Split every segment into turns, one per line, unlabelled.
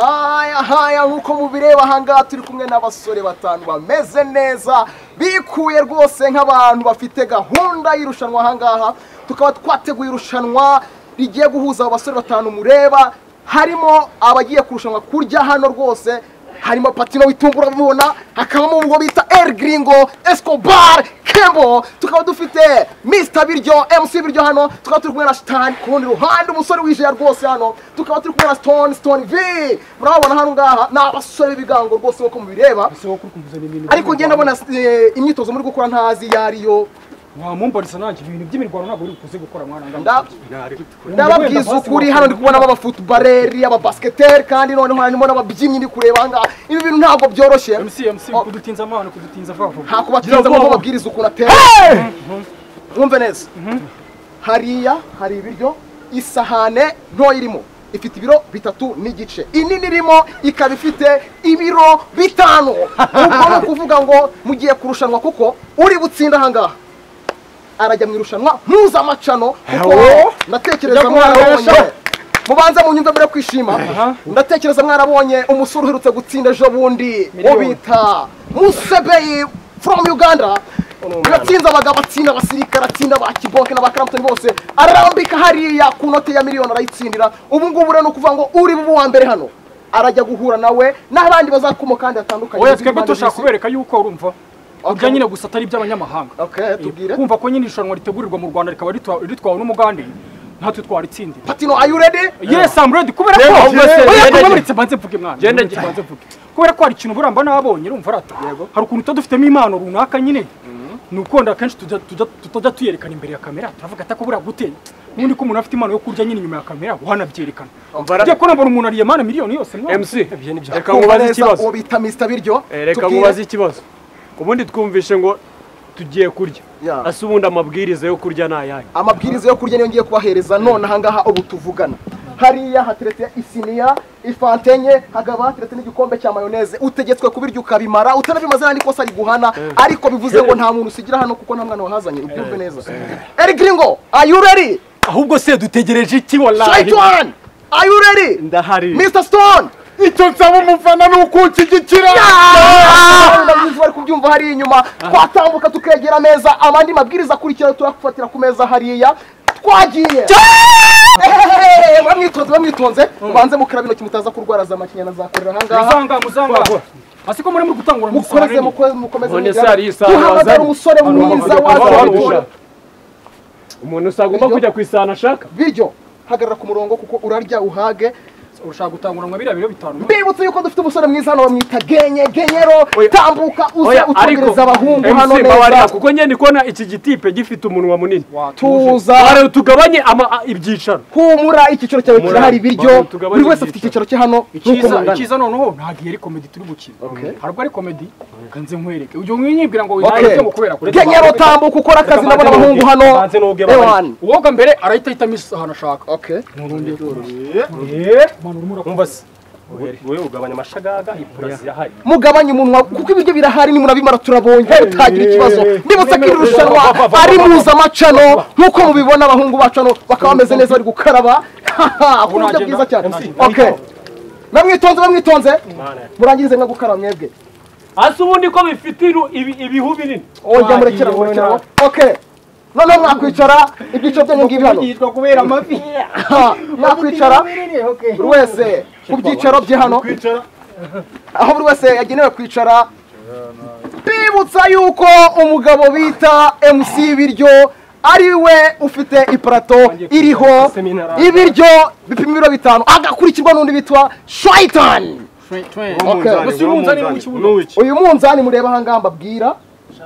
haya haya nk'uko mubireba ahangaha turi kumwe n'abasore batanu bameze neza bikuye rwose nk'abantu bafite gahunda y'irushanwa ahangaha tukaba twateguye irushanwa rigiye guhuza abo basore batanu mureba harimo abagiye kurushanwa kurya hano rwose harimo patino witungura mubona hakabamo ubwo bita el gringo escobar kembo tukaba dufite mr biryo mc biryo hano tukaba turi kumwe na shitani ku rundi ruhande umusore wijeya rwose hano tukaba turi kumwe na stone stone v murababona hano ngaha ni abasore b'ibigango rwose nk'uko mubireba
ese wowe kuri kumuzanira ibintu
ariko ngenda mbona eh, imyitozo muri gukora ntazi iyo ariyo
wamumbarisa nanjye ibintu by'imirwano ntabwo uri bukuze gukora mwana
Nda-
wanjye.
ndababwiza ukuri hano ndi kubonamo abafutubareri ababasiketeri kandi noneho harimo n'ababyinnyi ndi kureba ahangaha ibi bintu ntabwo byoroshye
MC MC kudutinza amahano kudutinza vuba vuba
nta kubatinza ngo bababwiriza ukuntu atera mwumve neza hariya hari ibiryo isahane ntoya irimo ifite ibiro bitatu n'igice inini irimo ikaba ifite ibiro bitanu ubwo ni ukuvuga ngo mugiye kurushanwa kuko uri butsinda ahangaha arajya mu irushanwa mpuzamacano kuko
Hello?
ndatekereza
Ujya guhaha
mwarabonye
benshi?
mubanze mu nyumve mbere yo kwishima
Aha.
ndatekereza mwarabonye umusore uherutse gutsinda ejo bundi
Miliyoni.
ubita musebeyi from uganda biratsinze abagabo atsinda abasirikare atsinda ba kiboke na ba karamputoni bose ararambika hariya ku note ya miliyoni arayitsindira ubu ngubu rero ni ukuvuga ngo uri bube uwa mbere hano arajya guhura nawe n'abandi bazakuma kandi batandukanye
oya
baziri
twebwe
impande
dushaka
z'isi.
kubereka yuko urumva
Okay.
kurya nyine gusa atari iby'abanyamahanga
Okay, tubwire.
kumva ko nyine irushanwa ritegurirwa mu rwanda rikaba ritua- ritwawe n'umugande natwe twaritsindiye
patino are you ready
yes i'm ready kubera ko
Genda,
Oya,
genda,
oya,
genda.
kubaburitse mbanze mvuge mwana
Genda,
kubaburitse mbanze mvuge kubera ko hari ikintu buramba nabonye urumva rata hari ukuntu tuba dufitemo impano runaka nyine ni ukunda akenshi tujya- tujya- tutajya tuyerekana imbere ya kamera turavuga atako buriya gute n'ubundi ko umuntu afite impano yo kurya nyine inyuma ya kamera wanabyerekana
Umva rata-
ugiye kubona mbona umuntu ariye mana miliyoni yose mwana.
MC
Ibyo ni byawe.
reka nkubaze
Neza,
ikibazo
uwo bita mr biryo
Eh, reka
Tubwire.
nkubaze ikibazo ubundi twumvishe ngo tugiye kurya
Yeah.
ase ubundi amabwiriza yo kurya ni ayahe
amabwiriza yo kurya niyo ngiye kubahereza none ahangaha ubu tuvugana hariya hateretse isiniya ifante enye hakaba hateretse n'igikombe cya mayoneze utegetswe kubirya ukabimara utanabimaze n'andi kosa riguhana ariko bivuze ngo nta muntu usigira hano kuko nta mwana wahazanye ubyumve neza eri gringo are you ready
ahubwo se dutegereje iki wallahi
strike one are you ready
ndahari
mr stone
icyo nsaba umufana ni ukunshigikira
Ndabizi bari kubyumva hari inyuma twatambuka tukegera ameza amandi mabwiriza akurikira turakufatira ku meza hariya twagiye Ehehehe, bamwitonze bamwitonze mubanze mukara bino kimutaza kurwara za makinya na za korera ahangaha
muzanga muzanga asi ko muri muri gutangura mu
mukomeze
sarari.
mukomeze mukomeze
None se
mugira-
hari isaha
duhamagara
wazanye?
umusore mwiza
wazanye
waza
wazanye
witora.
wazanye. umuntu usanga agomba
Ibyo?
kujya ku isahani ashaka
biryo hagarara ku murongo kuko urarya uhage
ushaka gutangura nka biriya biro bitanu
mbibutse yuko dufite umusore mwiza hano bamwita genye genyero
Oya.
tambuka uze utegereza abahungu hano
MC babarira
neza
kuko nyine ndi kubona iki gitipe gifite umunwa munini
tuza
Bareba tugabanye ama a- ibyicaro
humura icyiciro cyawe
Humura.
kirahari ibiryo
Abantu tugabanye
buri wese afite
ibyiciro.
icyiciro cye hano nk'uko
icyiza
mungana
icyiza noneho ntabwo ari komedi turi gukina
Okay.
ntabwo ari komedi kanze nkwereke ujya unyibwira ngo
Okay.
wihangize ngo kubera kure
genyero tambuka ukora akazi nabo n'abahungu hano
Banze n'ubwe bari.
Ewan.
uwoga mbere arahita ahitamo ahantu ashaka
Okay.
umva se wowe ugabanya amashagaga ipura zirahari
mugabanye umunwa kuko ibiryo birahari nimurabimara turabonye bitagira ikibazo nibutse ko iri rushanwa
Va, va, va,
ari
va, va,
mpuzamacano nk'uko mubibona abahungu bacu hano bakaba bameze neza bari gukaraba ku buryo
nagenda?
bwiza cyane
MC,
Okay. bamwitonze bamwitonze murangirize mwa gukaraba mwebwe
ase ubundi ko bifite iru- ibi- ibihu binini
oya
Wagiye,
murekera murekera
wowe
okay noneho mwakwicara ibyiciro byanyu ngibi hano
yitwa kubera amavi
Ha, mwakwicara buri wese ku byicaro bye hano aho buri wese yagenewe kwicara bibutsa yuko umugabo bita mc biryo ari we ufite iparato iriho ibiryo bipima ibiro bitanu agakurikirwa n'undi witwa shayitani Okay.
gusa uyu munzani ni w'ikibuno
uyu munzani mureba ahangaha mbabwira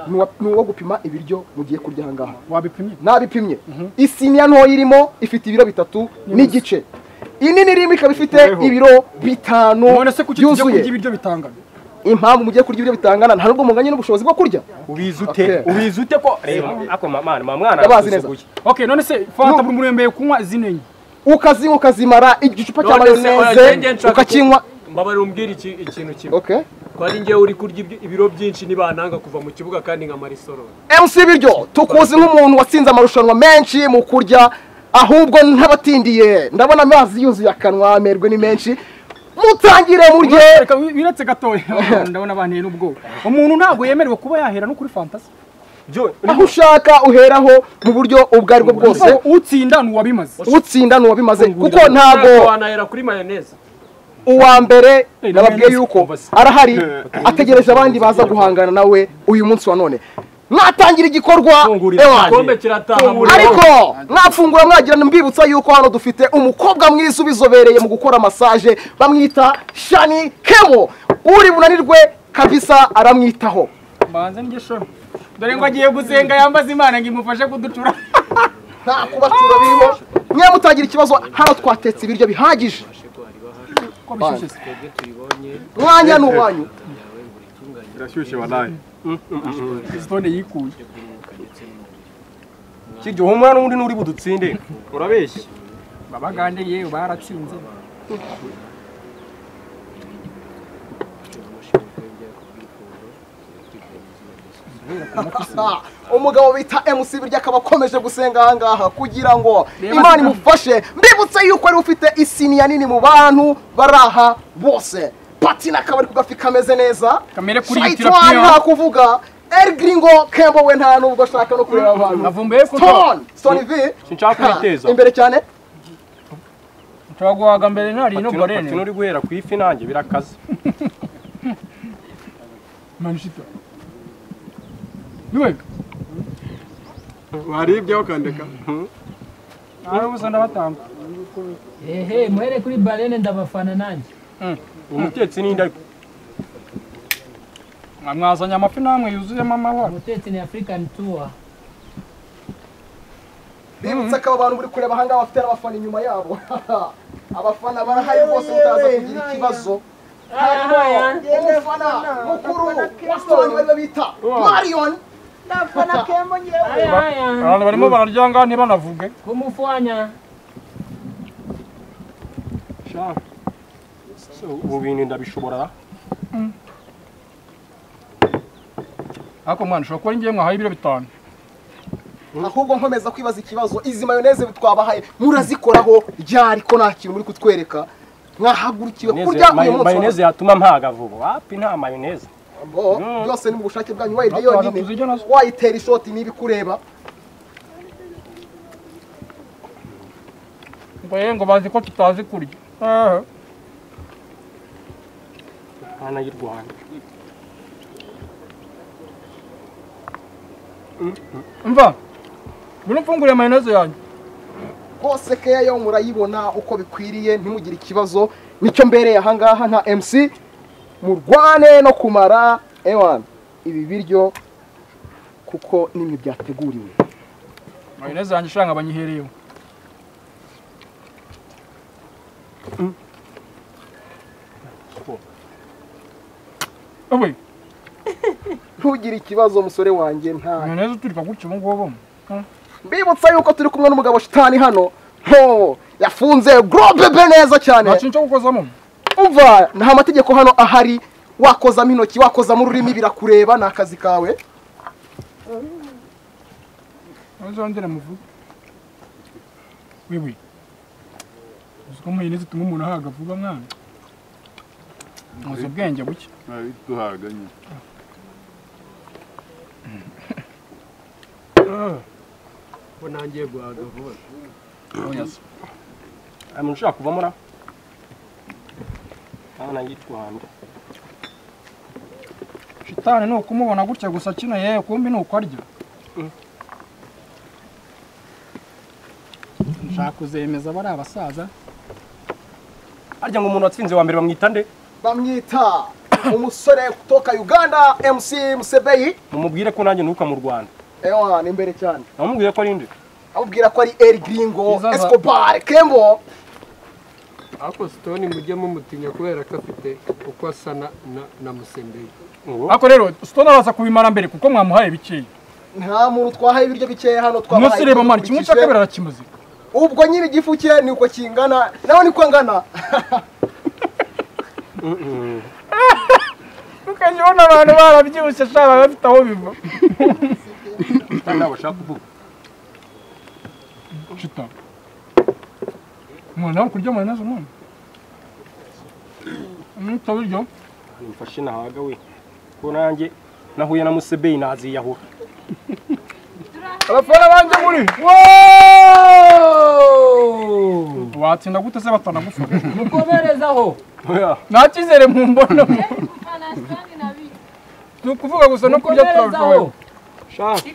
ni uwa- ni uwo gupima ibiryo mugiye kurya ahangaha
wabipimye
nabipimye isiniya ntoya irimo ifite ibiro bitatu n'igice inini irimo ikaba ifite ibiro bitanu
none se kuki tujya kurya
byuzuye
ibiryo bitangana
impamvu mugiye kurya ibiryo bitangana nta nubwo munganye n'ubushobozi bwo kurya
ubizi
ute?
ubize ute ko reba ako mwana mwana
ndabazi neza
okay none se fanta buri muntu yemeye kunywa zino enye
ukazinywa ukazimara igicupa cya
None se, oya, njye
mayoneze
nshaka
ukakinywa
mbabarira umbwire iki- ikintu kimwe
okay
ko ari njyewe uri kurya ibyo- ibiro byinshi nibananga kuva mu kibuga kandi nka marisorori
MC biryo tukuzi nk'umuntu watsinze amarushanwa menshi mu kurya ahubwo n'abatindiye ndabona amazi yuzuye akanwa amerwe ni menshi mutangire murye
reka wiretse gatoya ndabona banteye n'ubwoba umuntu ntabwo yemerewe kuba yahera no kuri fantasi
aho ushaka uheraho mu buryo ubwo ari bwo bwose
Kuko utsinda ni uwabimaze
utsinda ntiwabimaze kuko ntabwo
ntabwo wanahera kuri mayoneze
uwa mbere
Eh,
nababwiye
na
yuko
Mendes
arahari ategereje abandi baza guhangana nawe uyu munsi wa none mwatangira igikorwa
Fungurira
ewana.
igikombe kirataha muri
ariko mwafungura mwagira mbibutsa yuko hano dufite umukobwa mwiza ubizobereye mu gukora masaje bamwita shani kemo uri bunanirwe kabisa aramwitaho
mbanze njye shora dore ngo agiye gusenga yambaza imana ngo imufashe kuducura
nta kubacura biriho mwe mutagira ikibazo hano twatetse ibiryo bihagije
ko bishyushye se
twebwe tuyibonye
mwanya ni uwanyu
birashyushye walayi
stone yikuye
kirya humura n'ubundi n'uri budutsinde urabeshya
babagande yewe baratsinze
Ah, umugabo bita MC birya akaba akomeje gusenga ahangaha kugira ngo imana imufashe mbibutse yuko ari ufite isiniya nini mu bantu bari aha bose patina akaba ari ku gafi kameze neza
Kamere kuri
Shaitan
Ethiopia.
nta kuvuga El Gringo Kembo we nta nubwo ashaka no kureba abantu
navumbuye ko
Stone Stone V
Sinshaka
Ha,
kwiteza.
imbere cyane
turaguhaga mbere nari no gorene
uri guhera ku ifi nanjye birakaze
manishito niwe
waribyeho ukandeka
ari ubusa ndabatanga
ehe muhere kuri barene ndabafana nanjye
umutetsi n'indabyo
mwazanye amafi namwe yuzuyemo amabara
umutetsi ni african tour
bibutse ko abo bantu muri kureba ahangaha bafite n'abafana inyuma yabo abafana barahari rwose mutaza kugira ikibazo harimo umufana mukuru wa Stone bari bita Marion
aya aya
abantu barimo bararyanga ntibanavuge
kumufanya
ubu bintu ndabishobora
ariko mwana ushobora kuba ari ngewe mwahaye ibiro bitanu
ahubwo nkomeza kwibaza ikibazo izi mayoneze twabahaye murazikoraho ryari ko nta kintu muri kutwereka mwahagurukiwe kurya uyu
Mayoneze-
munsi
mayoneze yatuma mpaga vuba wapi nta mayoneze
Oh, byose ni mu bushake bwanyu wayirya yonyine
tuzirya nazo.
wayitera ishoti niba ikureba
ngo ye ngo bazi ko tutazi kurya ehe
hana y'u rwanda
umva ngwino mfungure mayoneze yanjye
rwose keya yo murayibona uko bikwiriye ntimugire ikibazo nicyo mbereye ahangaha nka MC murwane no kumara ewan ibi biryo kuko nimwe byateguriwe
mayoneze yanjye ishanga banyihereyeho Uwe,
ntugire ikibazo musore wanjye nta
mayoneze uturika gutya ubu ngubu
mbibutsa yuko turi kumwe n'umugabo shitani hano ho yafunze gorobebe neza cyane
nta kintu cyo gukozamo
umva nta amategeko hano ahari wakozamo intoki wakozamo ururimi birakureba ni akazi kawe
uzongere muvuge wewe uzi ko mayoneze ituma umuntu ahaga vuba mwana muzi ubwenge buke
babiduhaga nyine
bo nangiye guhaga vuba
hari umuntu ushaka kuvamo ra hana y'u rwanda
shitani ni ukumubona gutya gusa kino yewe kumbi ni uko arya nshaka kuzemeza bari abasaza
harya ngo umuntu watsinze wa mbere bamwita nde
bamwita umusore utoka uganda mc musebeyi
mumubwire ko nanjye nuka mu rwanda
ewan imbere cyane
namubwiye ko ari nde
amubwira ko ari el gringo
Izaza.
escobar kembo
ariko sitoni mujye mumutinya kubera ko afite uko asa na na- na musembeye
ngo
ariko rero sitone araza kubimara mbere kuko mwamuhaye bikeya
nta muntu twahaye ibiryo bikeya hano twabahaye
umunsi reba mwana kimwe cya kabiri arakimaze
ubwo nyine igifu cye ni uko kingana nawe niko angana
ukajya ubona abantu barabyibushye sha baba bafite aho biva
kandi ntabwo ashaka kuvuga
shita mwana nawe kurya mayoneze umunyu ntawe iryo
nimfashe nahaga we ko nanjye nahuye na musebeyi naziyahura
abafana banjye muri watsinda gute se batanagufana
mukomerezaho
Oya,
nta cyizere mu mbonamo ni ukuvuga gusa no kurya
mukomerezaho
turarushobora
sha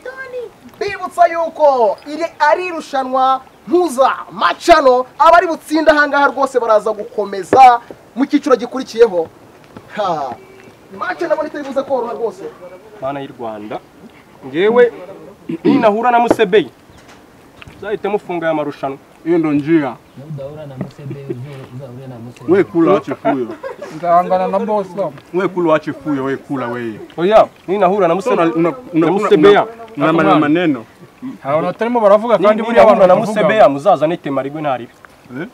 bibutsa yuko iri ari irushanwa mpuzamacano abari butsinda ahangaha rwose baraza gukomeza mu cyiciro gikurikiyeho ha mace nabona itaribuze koroha rwose
mana y'u rwanda ngewe ninahura na musebeyi nzahite mufunga aya marushanwa
hiyo ndo njia
udahura na musebe uzahure na musebe
we kula wache fuyo
nzahangana na bosi wabo
we kula wache fuyo we kula weye
oya ninahura na muse- na musebeya
una maneno maneno
abantu batarimo baravuga kandi
Ni-
buriya abantu
ninahura na
baravuga.
musebeya muzazane temarigwe ntaribe
Eh?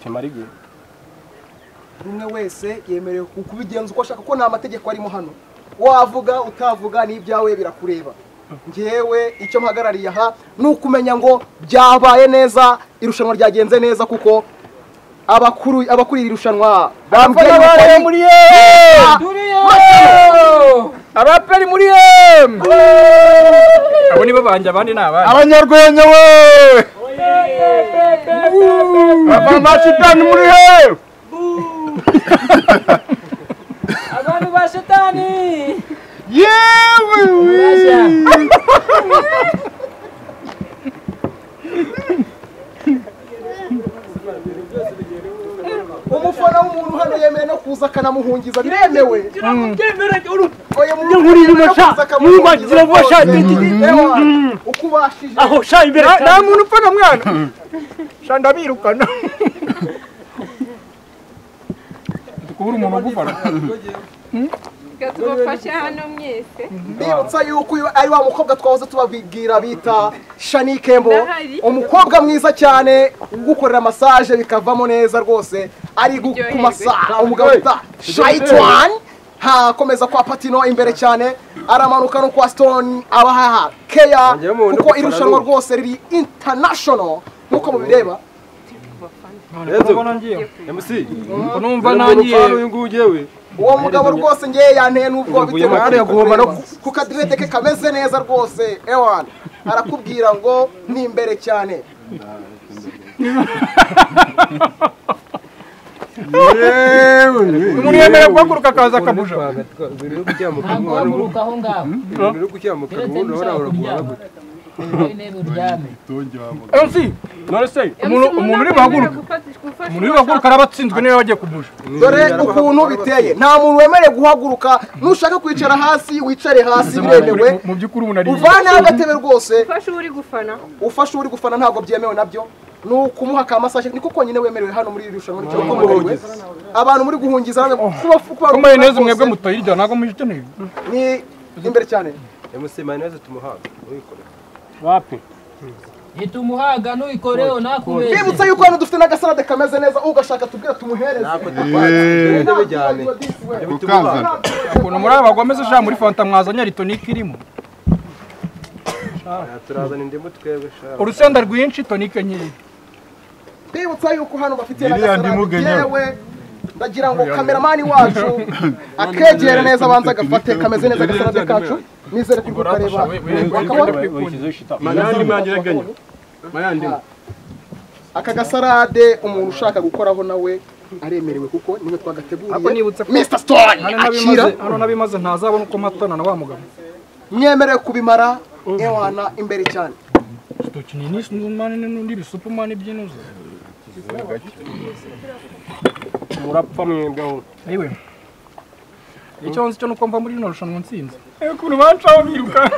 temarigwe
buri umwe wese yemerewe ku- kubigenza uko ashaka ko nta mategeko arimo hano wavuga utavuga n'ibyawe birakureba ngewe icyo mpagarariye aha ni ukumenya ngo byabaye neza irushanwa ryagenze neza kuko abakuru abakuri iri rushanwa bambwiye yuko ari-
abaperi muri emu abo nibo banjye abandi ni abandi
abanyarwenya we bava mashitani muri he
abantu ba shitani
yewe
Urashya.
umufana w'umuntu hano yemewe no kuza akanamuhungiza biremewe oya muntu yemewe
nkuriye
no
ino sha,
kuza akamuhungiza
mwubagira vuba sha,
rwose.
ndi- ndi- ndi-
Ewa, uko ubashije
aho sha imbere
nta muntu upfaga mwana shanda birukana kubura umuntu ugufana
Reka tubafashe hano mwese
mbibutsa yuko uyu ari wa mukobwa twahoze tubabwira bita shanikembo
Ndahari.
umukobwa mwiza cyane ugukorera masaje bikavamo neza rwose ari gu- ku
Iryoherwe.
masaha umugabo bita shayitwani hakomeza kwa patino imbere cyane aramanuka no kwa stone abahaha keya
Njyewe mu bundi
kuko
bufana
irushanwa
ni ubu.
rwose riri international nk'uko mubireba
mc
numva
nangiye uyu nguyu ngewe
uwo mugabo rwose ngewe yanteye n'ubwoba bitewe
Muguyemo
n'uko
agomba no
kureba. ku kadirede ke kameze neza rwose ewan arakubwira ngo ni imbere cyane
yewe
umuntu yemerewe guhaguruka akaza akabuja
biri no gucyamuka
ntabwo wamuruka aho ngaho
biri no gucyamuka
keretse
ubundi urabona
nushaka
uragura
kuryama wowe intebe uryame
tonje wabo
mc
none se
umuntu umuntu uri buhaguruke umuntu uri buhaguruke araba atsinzwe niba bagiye kubuja
dore ukuntu biteye nta muntu wemerewe guhaguruka nushaka kwicara hasi wicare hasi biremewe
mu by'ukuri ubu nari
uvaneho agatebe rwose
ufashe uri gufana
ufashe uri gufana ntabwo byemewe nabyo ni ukumuha akamasashe niko konyine wemerewe hano muri iri rushanwa nicyo wemerewe abantu muri guhungiza hano kuba- kuba-
ko mayoneze mwebwe
rwose
mutayirya ntabwo muyikeneye
ni imbere cyane
mayoneze tumuhaga uyikora
wapi
itumuhaga ntuyikoreho nakubeshye
bibutsa yuko hano dufite n'agasalade kameze neza ugashaka tubwira tumuhereze
eh
intebe cyane
kukaza
ukuntu muri aba bagomeze sha muri fanta mwazanye aritonike irimo
turazana indimu twebwe shaka
urusenda rwinshi tonike nkeya
bibutsa yuko hano bafitiye
Iriya
n'agasalade
ndimu Kenya.
yewe ndagira ngo kameramani wacu akegere neza abanza agafate kameze neza agasalade kacu nizere ko ukareba bakabona
wishyizeho ishita
mayandi mangire genya mayandi
aka gasalade umuntu ushaka gukoraho nawe aremerewe kuko niwe twagateguriye Mr. Stone
hano
akira
n'abimaze- hano n'abimaze ntazabona uko matana na wa mugabo
mwemerewe kubimara ewana imbere cyane
urutoki ni nisi n'umani n'undi bisupumani by'inuze
murapfa mwebweho
yewe icyo nzi cyo ni uko mva muri rino rushanwa nsinze
ukuntu bancaho biruka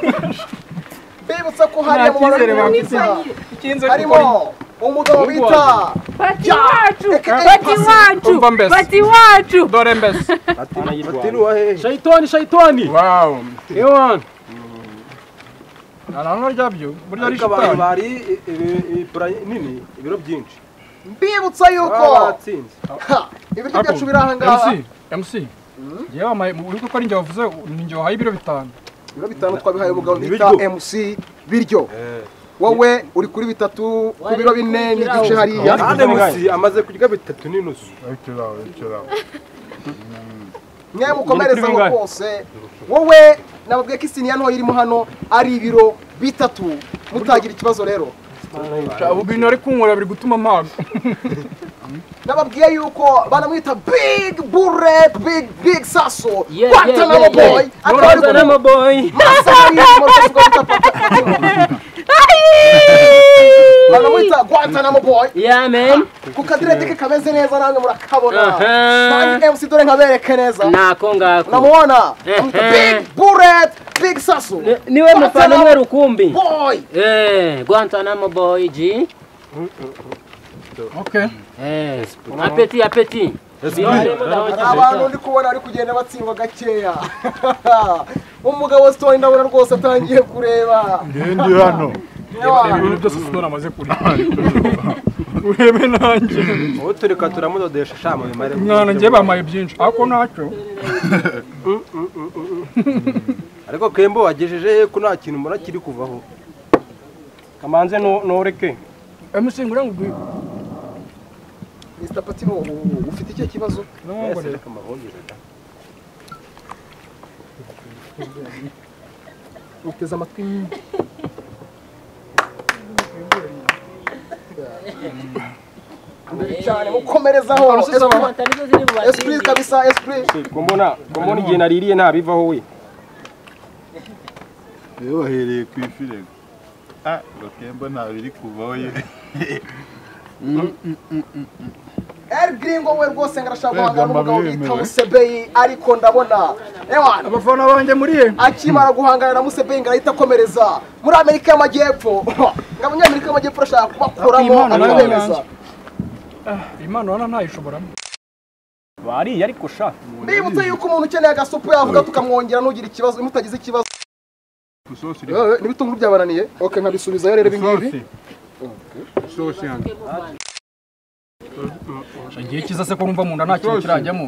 bibutsa ko hariya mu
cyizere
bantu
bafite. ikinze kuko
harimo umugabo bita
bati wacu
Reka- reka-
bati wacu
Umva mbese.
bati wacu
dore mbese
shayitani shayitani
wow
ewan
nta na ryabyo burya ari
ariko abantu
shitani
bari ibura nini ibiro byinshi
mbibutsa yuko
baba batsinze
ha, ibiryo byacu biri aha
mc
ngaha
mc yewe amaye uri kuko ari njye wavuze ni njye wahaye ibiro bitanu
ibiro bitanu twabihaye umugabo bita MC biryo wowe uri kuri bitatu ku biro bine n'igice hariya
kandi musi amaze kurya bitatu n'inusu
ichirawo ichirawo
mwe mukomerezaho
bingahe?
rwose wowe nababwiye ko isiniya ntoya irimo hano ari ibiro bitatu mutagira ikibazo rero
ubu bintu ari kunkorera biri gutuma mpaga
nababwiye yuko banamwita big bure big big saso
Yeah,
kwata
yeah,
nabo
yeah,
boy akaba ari
Guhozana amaboyi
banamwita Guantanamo boy
ya meni
ku kadirede ke kameze neza namwe murakabona
Aha.
nange MC dore nkabereke neza
ntako ngako
unamubona
Ehe.
big bullet big sasu
Ni- niwe mfano umwe rukumbi
boy
eh guantanamo boy g okay eh apeti apeti
abantu ndi kubona bari kugenda batsindwa gakeya umugabo stone ndabona rwose atangiye kureba
ndi hano
Yawa.
byose sinora amaze kurya urebe nanjye
ubu turi kwa turamudodesha shama bimare
mwana njye bamaye byinshi ariko ntacyo
ariko kembo wagejeje he ko nta kintu mbona kiri kuvaho kamanze no- noreke
emusengura ngo uguye
Mr Patino u- ufite icyo kibazo
Yes, reka mbahongere da.
uteze amatwi Imbere cyane mukomerezaho esprit
nizo ziri
esprit kabisa esprit
Si, ko mbona ko mbona igihe naririye ntabivaho we
iyo wahereye ku ifi rego ah bakemba nta biri kuvaho ye
El Gringo we rwose ngarashaka guhangana
Kwegama
n'umugabo bita
biremewe.
Musebeyi ariko ndabona ewana
abafana banjye muri ye
akimara guhangana na Musebeyi ngarahita akomereza muri Amerika y'Amajyepfo ngo abanyamerika y'Amajyepfo arashaka kubakuramo
Imana nayo
akabemeza
yanjye. impano hano ntayishobora
bariye ariko sha
mbibutse yuko umuntu ukeneye agasupu yavuga tukamwongera ntugire ikibazo mutagize ikibazo
isosi iri
Yewe, n'ibitunguru byabananiye ok nkabisubizayo rero ibi ngibi
isosi isosi hano
igihe kiza se ko numva mu nda nta kintu kirajyamo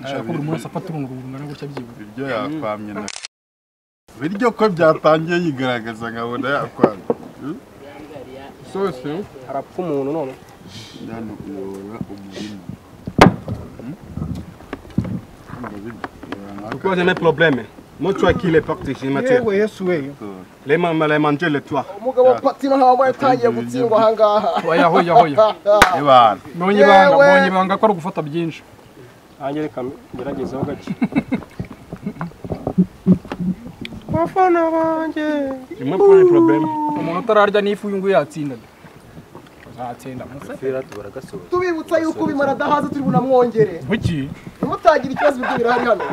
nshaka ko buri munsi afata urungu rungana gutya byibura
ibyo yakwamye na biryo ko byatangiye yigaragaza nkabona yakwamye
isosi
harapfa umuntu none
hano uyobora umurima
Pourquoi j'ai mes problèmes Moi, tu as qui les portes ici, Mathieu
yewe yesu weyo
Les man- les manger, les toi.
umugabo Patino ntawe wabaye utangiye gutsindwa ahangaha
oya hoya hoya
abantu
mbonye ibanga
Yewe.
mbonye ibanga ko ari ugufata byinshi
Angel, geragezaho gake.
ni mwe pone probleme
umuntu utararya n'ifu uyu nguyu yatsinda da. azatsinda muse
tubibutsa yuko ubimara adahaze turi bunamwongere
kuki
mutagira ikibazo ibyo birahari hano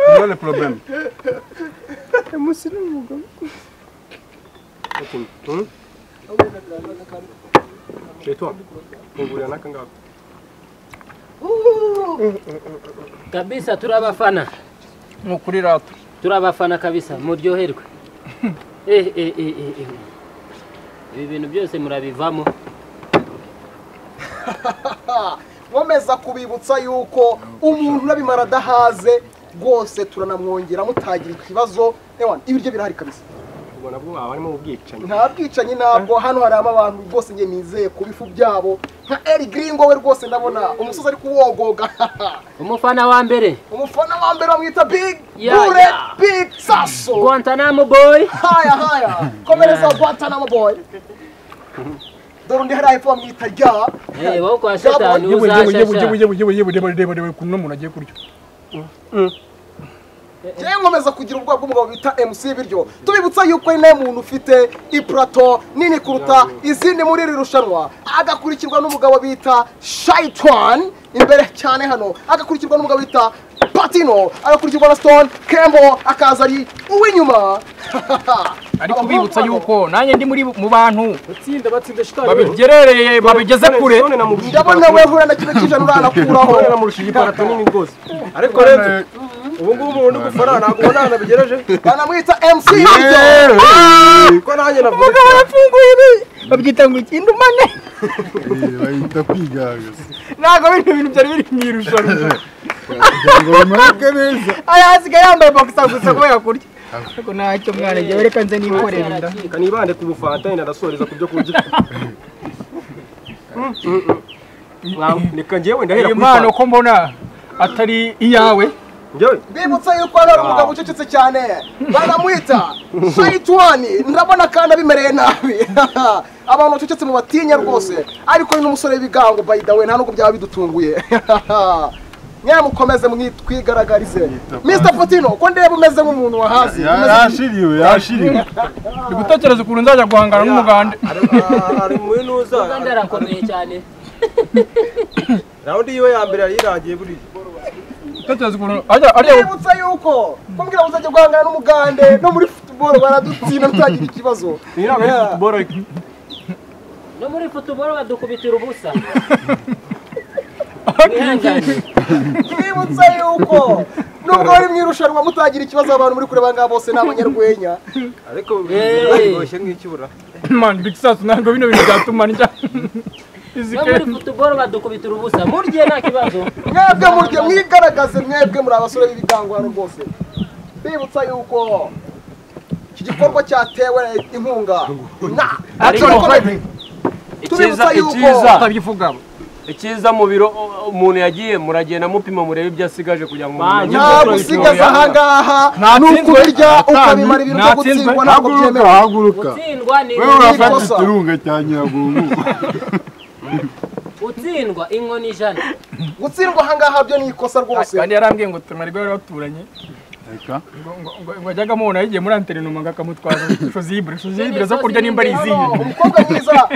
niyo le probleme
Chez toi. Vous voulez un akanga
kabisa turabafana
ni ukuri rata
turabafana kabisa muryoherwe eh eh eh eh, eh ibi bintu byose murabivamo
nkomeza kubibutsa yuko umuntu urabimara adahaze rwose turanamwongera mutagira ikibazo ewana ibiryo birahari kabisa
Ubwo nabwo baba barimo ubwicanyi.
nta bwicanyi ntabwo hano harimo abantu rwose njye nizeye ku bifu byabo nka eri giringo we rwose ndabona umusozi ari kuwogoga
umufana wa mbere
umufana wa mbere bamwita big
Ya,
bure
ya.
big saso
guantanamo boy
haya haya komereza guantanamo boy dore undi hariya hepfo bamwita rya
eh wowe kwa shetani
yewe yewe yewe
uzashasha
yewe yewe yewe yewe yewe yewe yewe kuno umuntu agiye kurya
njyewe nkomeza kugira ubwoba bw'umugabo bita MC biryo tubibutsa yuko ari nawe muntu ufite ipurato nini kuruta izindi muri iri rushanwa agakurikirwa n'umugabo bita Shaitan imbere cyane hano agakurikirwa n'umugabo bita Patino agakurikirwa na Stone Kembo akaza ari uw'inyuma
ariko
Abahungu
ubibutsa
babo.
yuko nanjye ndi muri mu bantu
Batsinda batsinda shitani.
babigerereye babigeze kure
None namurushije
ndabona
iparato.
we hura na kimwe cy'ijana uranakuraho
None namurushije iparato nini rwose. Ariko rero ubu ngubu ubu ndi gufana ntabwo ubona nabigereje.
banamwita MC biryo
Ko nanjye navutse.
yafunguye ibi babyita ngo ikindi umane
bahita kwigagaza
ntabwo bino bintu byari biri mu irushanwa
kugira ngo bimanuke neza
aya hasigaye yambaye boxer gusa kubera kurya ariko ntacyo mwana njyewe reka nze nikorera inda
Kanibande ku bufanta inadasoreza ku byo kurya. reka njyewe ndahera
iyi
kuri
mpano
fanta
ko mbona atari iyawe
njyewe
bibutsa yuko hano hari umugabo ucecetse cyane baramwita shayitwani ndabona kandi abimereye nabi abantu bacecetse mu batinya rwose ariko ni n'umusore w'ibigango by the way nta nubwo byaba bidutunguye nyamukomeze mwit- twigaragarize mr potino ko ndeba umeze nk'umuntu wahazi
Ya- yashiriwe yashiriwe
ndi gutekereza ukuntu nzajya guhangana n'umuganda
hari muri nuza
kandi arakomeye cyane
rawundi yiwe ya mbere yari irangiye buriya
gutekereza ukuntu ajya areba
bibutsa yuko kumbwira ngo uzajya guhangana n'umugande no muri football baradutsinda tutagira ikibazo
iyi ntabwo
Yeah.
ari futuboro
no muri futuboro badukubitira ubusa mwihangane
twibutse yuko nubwo bari mu irushanwa mutagira ikibazo abantu muri kureba ngaha bose ni abanyarwenya
ariko
Hey.
biboshye nk'icyura
mani big sasu ntabwo bino bintu byatuma ndya izi
no muri futuboro badukubitira ubusa murye nta kibazo
mwebwe murye mwigaragaze mwebwe muri abasore b'ibigango hano rwose bibutsa yuko iki gikorwa cyatewe inkunga na
Ariko-
Comedy.
icyiza
Tubibutsa yuko-
icyiza
atabyivuga
icyiza mu biro o- umuntu yagiye muragenda mupima murebe ibyo asigaje kugira ngo
Banjye.
mumenye.
nta gusigaza ahangaha ni ukubirya ukabimara ibintu byo gutsindwa ntabwo
haguruka
byemewe
haguruka
gutsindwa ni
wewe
inkoni
urafata
ikosa.
ikirunga cya nyiragungu
gutsindwa inkoni ijana
gutsindwa ahangaha byo ni ikosa rwose
kandi yarambwiye ngo tumara ibyo bari baturanye
reka
ngo ngo- ngo- ngo ajyaga amubona yigiye muri antene umuntu akamutwara shozibure shozibure zo kurya nimba ari izihe
umukobwa mwiza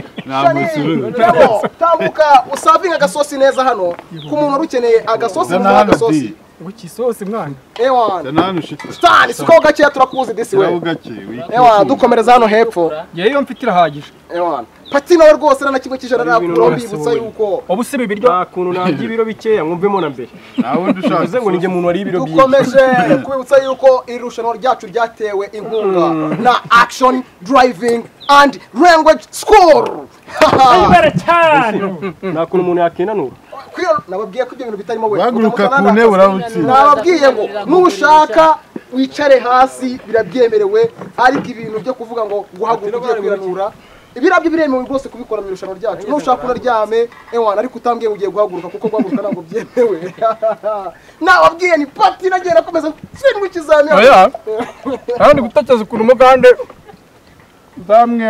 musururu.
nabo tambuka usavinga agasosi neza hano ku muntu wari ukeneye agasosi
zana
nta
hano di
agasosi
ngo kisosi mwana
ewan
zana hano ushite
stani siko gakeya turakuzi disi
kirabo
we
gake
ewan dukomereza hano hepfo
yewe iyo mfite irahagije
ewan pati nawe rwose nta na kimwe cy'ijana ntabwo mbibutsa yuko
waba usiba ibiryo
nta kuntu narya ibiro bikeya mwumvemo na mbere
nta wundi
bivuze ngo
ushaka
ninjye muntu wariye ibiro byinshi
dukomeje kubibutsa yuko iri rushanwa ryacu ryatewe inkunga na action driving and language school
nta kuntu umuntu yakinanura
Kwiro- nababwiye ko ibyo bintu bitarimo we
guhaguruka ku
Mutamutana
ntebe urabutsinda
nababwiye ngo nushaka wicare hasi birabyemerewe ariko ibintu byo kuvuga ngo guhaguruka ugiye kwiranura ibirabyo biremewe rwose kubikora mu irushanwa ryacu nushaka unaryame ewana ariko utambwiye ngo ugiye guhaguruka kuko guhaguruka ntabwo byemewe nababwiye ni pati nagiye nakomeza gutsindwa ikizamini
oya kandi gutekereza ukuntu umugande nzamwe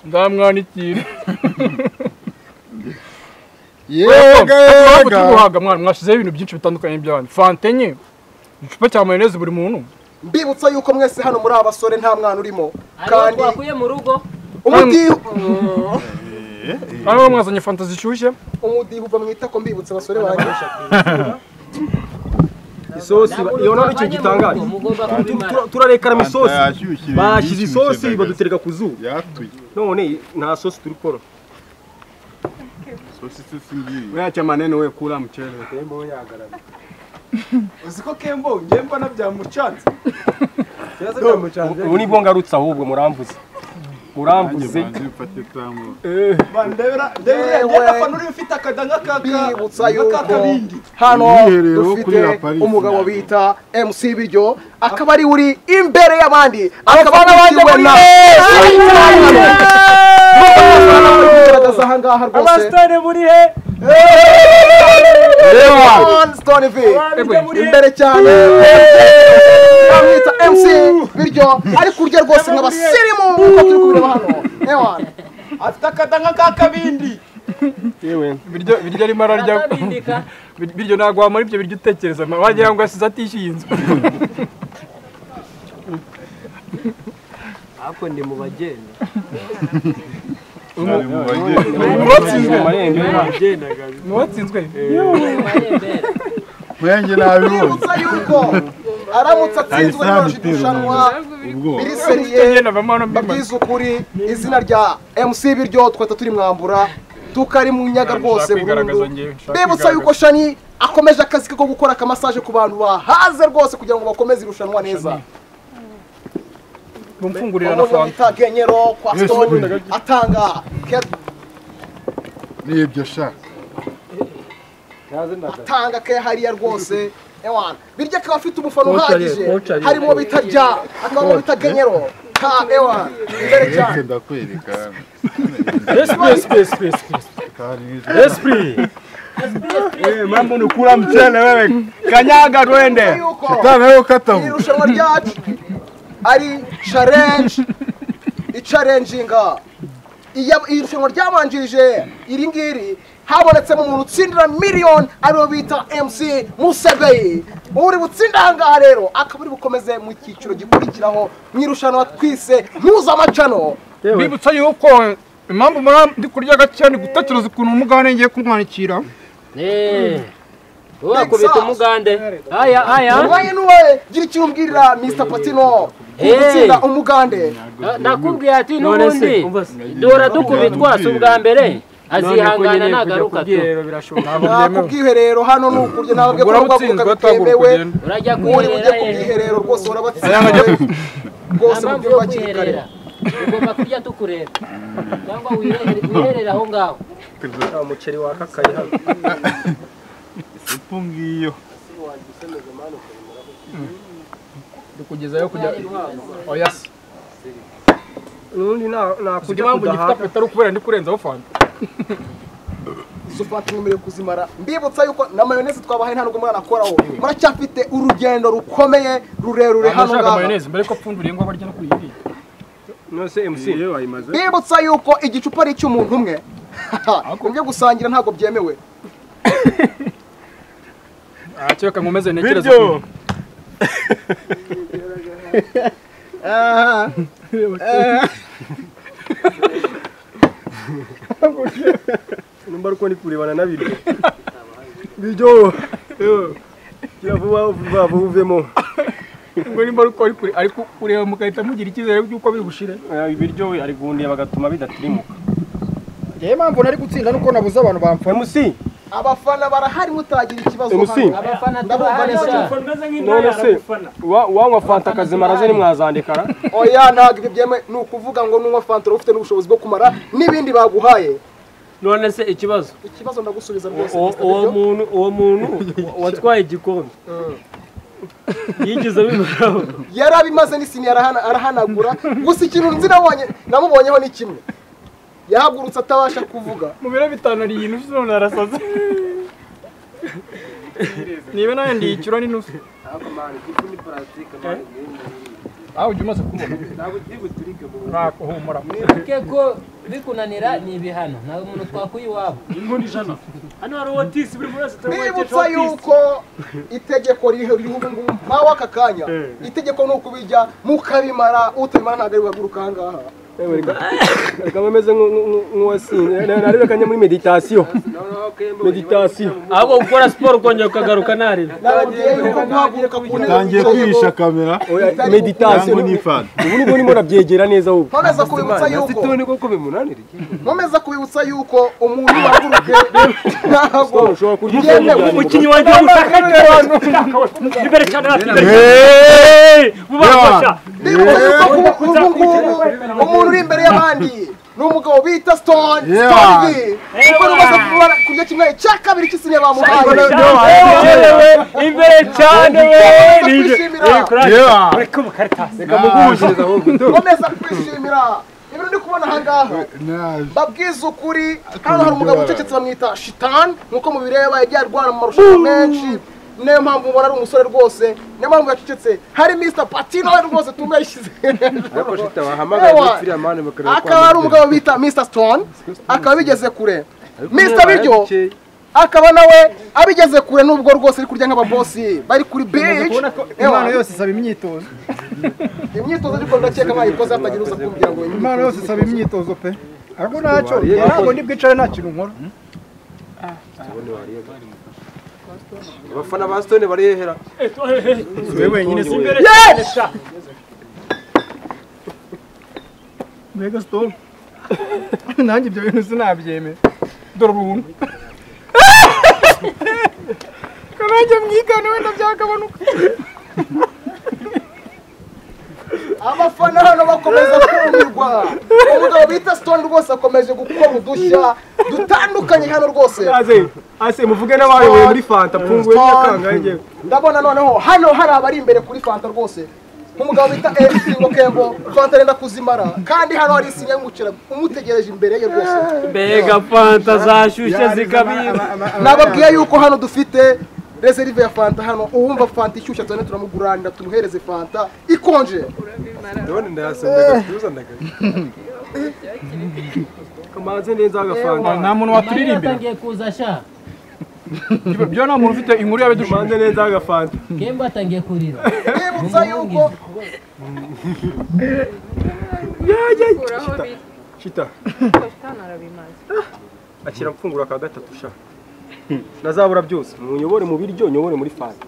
nzamwanikira
yega
ntabwo turi
yega
guhaga mwana mwashyizeho ibintu byinshi bitandukanye byanyu fanta enye icupa cya mayoneze buri muntu
mbibutsa yuko mwese hano muri abasore nta mwana urimo
hariho
kandi
twakuye mu rugo
umudiho
hano mwazanye fanta zishyushye
umudiho uva mu itako mbibutsa abasore banjye
isosi ba- iyo ntabwo icyo
Twavanye mu
gitangaje
rugo, mugomba kubimara
Tura- turarekaramo isosi
yashyushye
bashyize isosi badutereka ku zuba
yatuye
none nta sosi turi kora
sosi sosi ngiyi
weacha maneno we kula mchele tembo yagarara
uziko kembo njye mbona byamucanze kibazo byamucanze
ubu nibwo ngarutse ahubwo muramvuze
nanjye
muramvuze
banze mfate tamu
ndebera ndebera
Yewe.
ngenda fana uri ufite akadanga
bibutsa
kaka
yuko
kabindi
hano
Ubwiherero
dufite
kuri La Paris.
umugabo bita MC Biryo akaba ari uri imbere y'abandi akaba n'abandi muri kugaragaza aha ngaha rwose One Stone V imbere cyane bamwita MC Biryo ariko urya rwose nk'abasirimu nk'uko turi kubireba hano Ewan
afite akadanga k'akabindi
yewe
ibiryo ibiryo arimo ararya
atabindika
biryo ntabwo wamara ibyo biryo utekereza wagira ngo yasize atishyuye inzu
ako ndi mu bagenda
ari mu bageni
muratsinzwe marembo
bagendaga
muwatsinzwe
amarembera
mwenge nabibonye
bibutsa yuko aramutse atsinzwe n'iryo
Ahise amutera
rushanwa
ubwoba
biri
njye
seriye
navamo hano mbimaze
mbabwiza ukuri izina rya MC biryo twahita turi mwambura tukari mu nyaga rwose burundu bibutsa yuko shani akomeje akazi ke ko gukora akamasaje ku bantu bahaze rwose kugira ngo bakomeze irushanwa neza
mfungurira na
umuntu
fanta
bita genyero kwa
Yesu
stone
Biryo.
atanga ke-
nibyo shaka
atanga ke hariya rwose ewana biryo akaba afite umufana uhagije harimo bita rya akabamo bita genyero ka ewa imbere cyane
Reka ndakwereka hano.
Esprit, esprit, esprit, esprit. Esprit.
Mambo unakula mchele wewe, kanyaga twende.
yuko
Shetani nawe ukata
iri
mu.
rushanwa ryacu ari challenge icarenjinga iri rushanwa ryabanjirije iri ngiri habonetsemo umuntu utsindira miliyoni ariyo bita mc musebeyi uri butsinda ahangaha rero akaba ari bukomeze mu cyiciro gikurikiraho mu irushanwa twise mpuzamacano
bibutsa yuko impamvu muri ndi kurya gake ni gutekereza ukuntu umugande ngiye kumwandikira
Eh, wakubita umugande aya aya
urwaye n'uwe gira icyo umbwirira mr patino ku
Hey.
gutsinda umugande
Na- nakubwiye ati
None se,
n'ubundi
umva se.
duhora dukubitwa si ubwa mbere azihangana nagaruka tu
kubyiherero birashoboka
nta kubwiherero hano ni ukurya ntabwo ko
ugura
bavuga
utsinzwe atagura
bitemewe
ukugenda
urajya
uri ujya
kwiherera
ku
eh.
bwiherero rwose urabatsindiwe
nta
rwose mu
mpamvu
buryo
yo
bwa kiri kare
kwiherera ugomba kurya tukureba cyangwa wiherere wiherere aho ngaho
Umuceri wakakaye hano.
Ifu ngiyo.
tukugezayo kujya oya se
Nundi na nakuja
impamvu gifite apeti ari ukubera ndi kurenzaho fanta
sufati mwemerewe kuzimara mbibutsa yuko na mayoneze twabahaye nta nubwo mwana akoraho muracyafite urugendo rukomeye rurerure hano
Nashaka
ngaha
mayoneze mbere ko apfunduriye ngo abarya no kuri iyi.
Nose MC. Iyo wayimaze.
mbibutsa yuko igicupa ari icy'umuntu umwe ibyo gusangira ntabwo byemewe
Acyeka nkomeze ntekereza
Biryo.
ukuntu.
nimba ariko ndi kurebana n'abiryo biryo kira vuba vuba vuba uvemo
ngo nimba ari uko ari kure- ari kureba mugahita mugira icyizere cy'uko biri bushire
Eh, ibiryo we ari guhundiye bagatuma bidatirimuka
ngewe impamvu nari gutsinda nuko nabuze abantu bamfa
MC
abafana barahari mutagira ikibazo
MC
hano
abafana
ndabumva neza
tubahasha
cyane
none se wa- wanywa fanta kazima araze nimwazandikara
oya ntabwo ibyo byemewe ni ukuvuga ngo n'unywa fanta uba ufite n'ubushobozi bwo kumara n'ibindi baguhaye
none se ikibazo
ikibazo ndagusubiza rwose
uwo
Mr.
uwo
Biryo.
muntu uwo muntu watwaye igikombe yigeze abimaraho
yari abimaze n'isini yarahana- arahanagura gusa ikintu nzi nabonye namubonyeho ni kimwe yahagurutse atabasha kuvuga
mu biro bitanu ari iyi nusu none arasaze niba nawe ndiyishyura ni nusu aho ujya umaze kubona ntako humura
wibuke ko bikunanira ni ibihano nta muntu twakuye iwabo
hano hari uwotisi buri wese
mbibutsa yuko itegeko ririho ririho ubu ngubu mpawe aka kanya itegeko ni ukubijya mukabimara utabimara ntabwo ari buhaguruka aha ngaha
reka bameze nk'uwasinze narebekanye muri meditasiyo meditasiyo
ahubwo gukora siporo ukongera ukagaruka narira
nababwiye yuko guhaguruka ku
Utangiye kwihisha kamera
meditasiyo
cyangwa n'ifani.
ubu nibwo ndimo nabyegera neza ubu
nkomeza kubibutsa yuko
none koko bimunaniriye
nkomeza kubibutsa yuko umuntu waguruke ntabwo
ushobora kurya
byemewe
umukinnyi wanjye w'umushakake imbere cyane bubafasha
Ndibuka yuko ubu ubu ngubu umuntu uri imbere y'abandi ni umugabo bita Stone
Yeah.
Stone V kuko rumaze kubara kurya kimwe cya kabiri cy'isine bamuhaye
imbere cyane
Nkomeza kwishimira
Yeah.
nkomeza kwishimira ibintu ndi kubona aha ngaha
Naje.
babwiza ukuri hano hari umugabo ucecetse bamwita shitani nk'uko mubireba yagiye arwana mu marushanwa menshi niyo mpamvu mubona ari umusore rwose niyo mpamvu yacecetse hari Mr Patino we rwose tumwe yashyize
ariko shita wahamagaye
Ewa.
muri firiya mani bakareba ko
akaba ari
ameze.
umugabo bita Mr Stone akaba abigeze kure Mr
Niba
Biryo
yarakeye,
akaba nawe abigeze kure nubwo rwose ari kurya nk'ababosi bari kuri beach
impano
Ewa,
yose isaba imyitozo
imyitozo ariko ndakeka bayikoze hatagira uza kumbwira ngo iyi
impano yose isaba imyitozo pe ariko ntacyo ntabwo ndi bwicare nta kintu nkora
abafana ba sitone barihera
Wewe wenyine si imbere.
mbega sitopu nanjye ibyo bintu sinabyemera dore ubuntu kanajya mwigane wenda byagabanuka
abafana hano bakomeza kumirwa umugabo bita Stone rwose akomeje gukora udushya dutandukanye hano rwose
ase ase muvuge n'abayoboye muri fanta pfunguye
Stone.
nyakanga yewe
ndabona noneho hano hari abari imbere kuri fanta rwose nk'umugabo bita mc rukembo fanta arenda kuzimara kandi hano hari isinya y'umukira umutegereje imbere ye rwose
mbega fanta zashyushye zikabira
nababwiye yuko hano dufite reserve ya fanta hano uwumva fanta ishyushya cyane turamuguranira tumuhereze fanta ikonje
ndabona ndayasendaga tuzanaga kamanze neza agafanta
nta muntu waturirimbira
yatangiye kuza sha
byo nta muntu ufite inkuru y'abidushinzwe
kamanze neza agafanta
kemba atangiye kurira
bibutsa yuko
kuraho biri
shita
shitani arabimaze
akira mfungura ka gatatu sha nazabura byose munyobore mu biryo nyobore muri fanta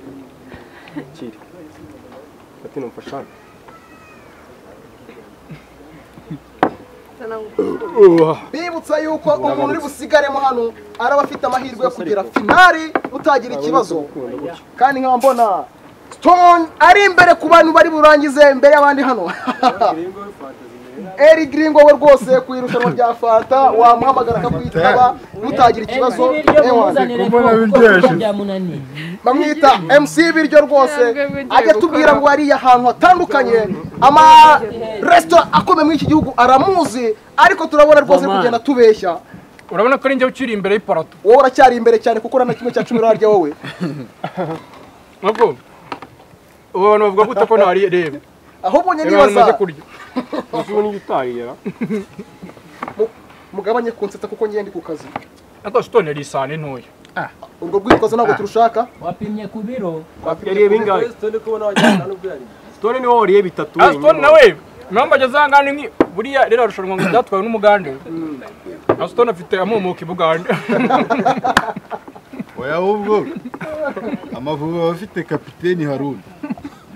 kiri ati numfashane
Sana
bibutsa yuko umuntu uri busigaremo hano araba afite amahirwe yo kugera finali utagira ikibazo kandi nkaba mbona stone ari imbere ku bantu bari burangize imbere y'abandi hano eri giringo we rwose ku irushanwa rya fanta wamuhamagara akakwitaba mutagira ikibazo
ibiryo
ewana
bimuzanire ko
kumubona
kuko
biryoshye.
kuko byamunaniye
bamwita mc biryo rwose ajya atubwira ngo hariya ahantu hatandukanye amaresitora akomeye muri iki gihugu aramuzi ariko turabona rwose ari kugenda tubeshya
urabona ko ari njye ukiri imbere y'iparato
wowe uracyari imbere cyane kuko urana kimwe cya cumi urarya wowe
nabwo ubu abantu bavuga gute ko ntareba
aho ubonye
reba abantu bamaze
nibaza
kurya
ubu niyo utahira
mu- mugabanye kunsetsa kuko ngiye ndi ku kazi
ariko sitone yari isahani ntoya
urwo rwitwazo ntabwo turushaka
wapimye ku biro
yariye bingahe sitone niwo wariye bitatu
ah sitone nawe impamvu ageze aha ngaha ni nk'i- buriya rero arushanwa ngo ryatwawe n'umugande ah sitone afite amumuka i bugande
oya ahubwo amavubi aba afite kapiteni haruna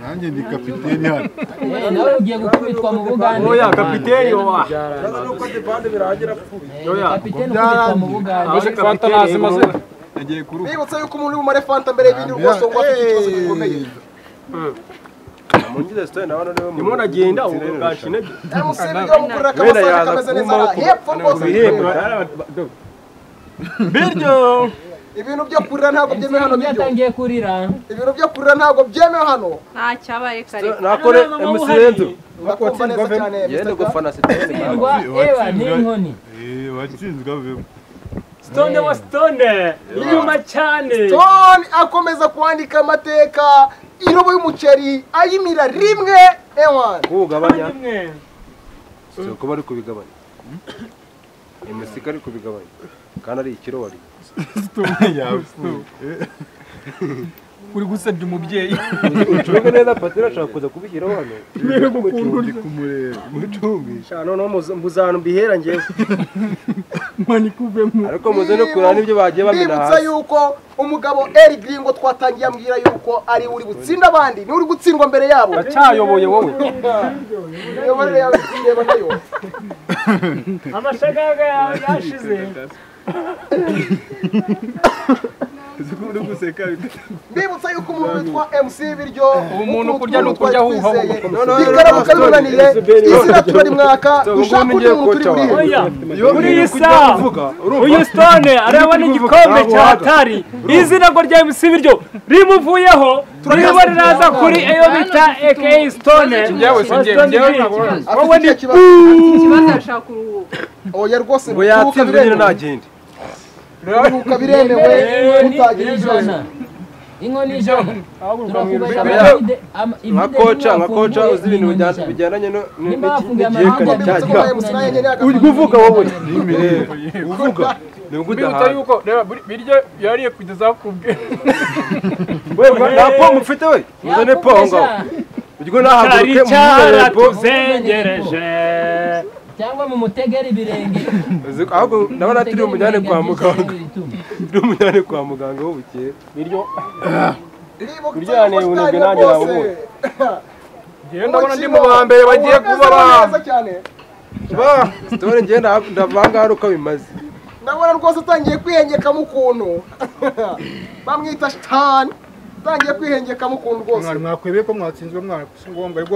nanjye ndi kapiteni hano
Eh, nawe ugiye gukubitwa mu bugande
oya kapiteni wa
oya kapiteni ukubitwa mu bugande
Aje
fanta
kapiteni,
ntazi amazina
nagiye kuruhuka
bibutse yuko umuntu uri bumare fanta mbere y'ibindi rwose ngo afite ikibazo gikomeye
ndimo nagenda ubu bwashinabye
mc biryo bamukorera akamasaka kameze neza aha hepfo rwose
biryo
ibintu byo kurira ntabwo byemewe hano
Iyo
biryo
atangiye kurira
ibintu byo kurira ntabwo byemewe hano
nta cyabaye kare
nakore emusirentu
ndakumva neza cyane
yende
Mr. Gafana.
gufana sitene
hirwa ewa ni inkoni
Eh, watsinzwe avemo
sitone wa sitone nyuma cyane
Tony akomeza kwandika amateka irobo y'umuceri ayimira rimwe ewan
kuwugabanya si ukuba ari kubigabanya emusika ari kubigabanya kandi ari ikiro wari
sitone yapfuye
uri gusebya umubyeyi
ucunge neza patira ashaka kuza kubishyiraho hano
ndi kumureba umucungisha
cyane noneho muza- muzana mbihera ngewe
ariko muze no kureba n'ibyo bagiye bamena
Bibutsa
hasi
yuko umugabo Eri Gringo twatangiye ambwira yuko ari uri gutsinda abandi ni uri gutsindwa mbere yabo
cyayoboye wowe
imiyoborere yawe tureba nayo
amashagaga yawe yashize
bibutsa yuko umuntu witwa MC biryo
Ubu umuntu kurya ni ukurya ahuha
ahuha bikaramuka bimunaniye izina tubari mwaka dushaka undi muntu uri burihe
muri iyi saha uyu sitone areba n'igikombe cya hatari izina ngo rya mc biryo rimuvuyeho ririmo riraza kuri iyo bita aka sitone
njyewe si njyewe njyewe ntabwo urazi.
wowe ni
ikibazo arashaka kuruhuka
oya rwose
ngo yatsinzwe nyine ntagende
kuruhuka biremewe mutagira
inkoni
ibibazo
ijana inkoni ijana turakubesha
Mbega,
amavide ama-
nka
ivide
koca nka
n'iwafunguye
koca uzi ibintu
n'inkoni
bijyana-
ijana.
bijyandanye no- no-
Nimba
n'iki-
hafunguye
n'igihekane
amahanga
cya
bibutsa ko
cya
nawe MC nawe nyine yagafite
ujya uvuga wowe n'imireba uvuga ni
mbibutsa
ugudahaga
yuko reba buri- biryo yariye kugeza aho kubwe
we nta pomu ufite we uzane pomu
Yakubesha.
ngaho ubwo nahaguruke mu
cyaratuzengereje. cyangwa mu mutegera ibirenge
Uzi- ahubwo ndabona turi umujyane kwa muganga turi umujyane kwa muganga w'ubukeye
biryo
bibutsa
Kuryana
yuko
ibintu
utangira
nanjye
rwose
nabonye.
njyewe ndabona ndi mu ba mbere bagiye kuba abantu
neza cyane
ba sitore njye ndavanga hano uko bimaze
ndabona rwose utangiye kwihengekamo ukuntu bamwita shitani utangiye kwihengekamo ukuntu rwose
mwari mwakwebeye ko mwatsinzwe mwari si ngombwa ariko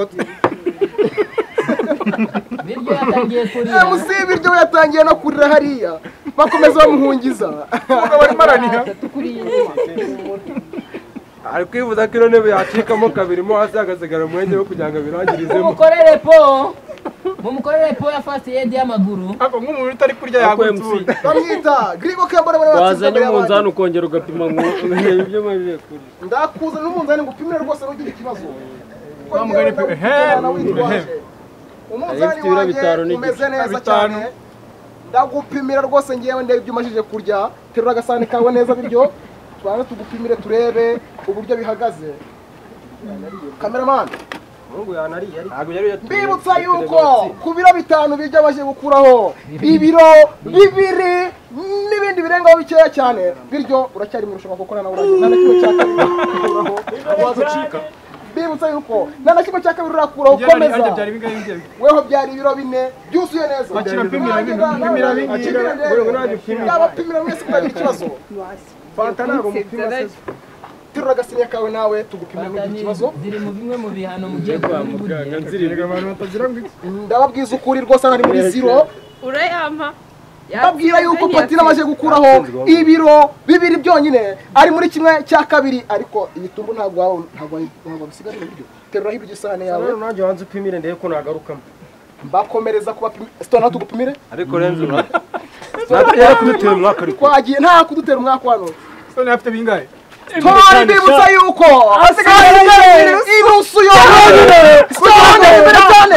biryo yatangiye kurira
mc biryo we yatangiye no kurira hariya bakomeza bamuhungiza
barimo araniha
ari kwivuza ko ino ntebe yacikamo kabiri mo hasi hagasigara umwenge wo kugira ngo abirangirizemo
mumukorere po mumukorere po ya fast aid y'amaguru
ako nk'umuntu utari kurya
Akwiye
yagutse
bamwita gribo kembona bari batsinze
wazanye
imbere y'abandi.
umunzani ukongera ugapima ngo umenye ibyo maze kurya
ndakuzana n'umunzani ngo upimire rwose ntugire ikibazo Kuko
Wa mugani
njyewe
pe-
ndakujyana
ehe,
witwaje.
ehe.
umunzani
Ifite ibiro bitanu
wanjye
n'igice.
umeze neza
Bitanu.
cyane ndagupimira rwose ngewe ndebe ibyo umajije kurya terura agasahani kawe neza biryo tubanze tugupimire turebe uburyo bihagaze kameramani mbibutsa yuko ku biro bitanu bijya bashyiye gukuraho ibiro bibiri n'ibindi birengaho bikeya cyane bityo uracyari mu irushanwa kuko nawe urangiza nta na kimwe cya kabiri urakuraho waza ucika mbibutsa yuko nta na kimwe cya kabiri urakuraho komeza weho byari ibiro bine byuzuye neza
Akira pimira bine, pimira bine.
abapimira mwese kutagira ikibazo fanta ntabwo mupima se terura agasiniya kawe nawe tugupimira ntugire ikibazo
ziri mu bimwe mu bihano mugiye kwa muganga
ndababwiza ukuri rwose hano ari muri ziro
urayampa
babwira yuko patine amaze gukuraho ibiro bibiri byonyine ari muri kimwe cya kabiri ariko ibitumbu ntabwo waba- ntabwo wabi- ntabwo bisigaye ibiryo terura hirya isahane yawe
Rero nanjye wanze upimire ndebe ko nagarukamo
bakomereza kubapimira sitona tugupimire
ariko renze ura natwe yarakuduteye umwaka ariko
twagiye nta kudutera umwaka wano
sitone afite bingahe
sitone mbibutsa yuko asigaye ari ibusu yonyine sitone imbere cyane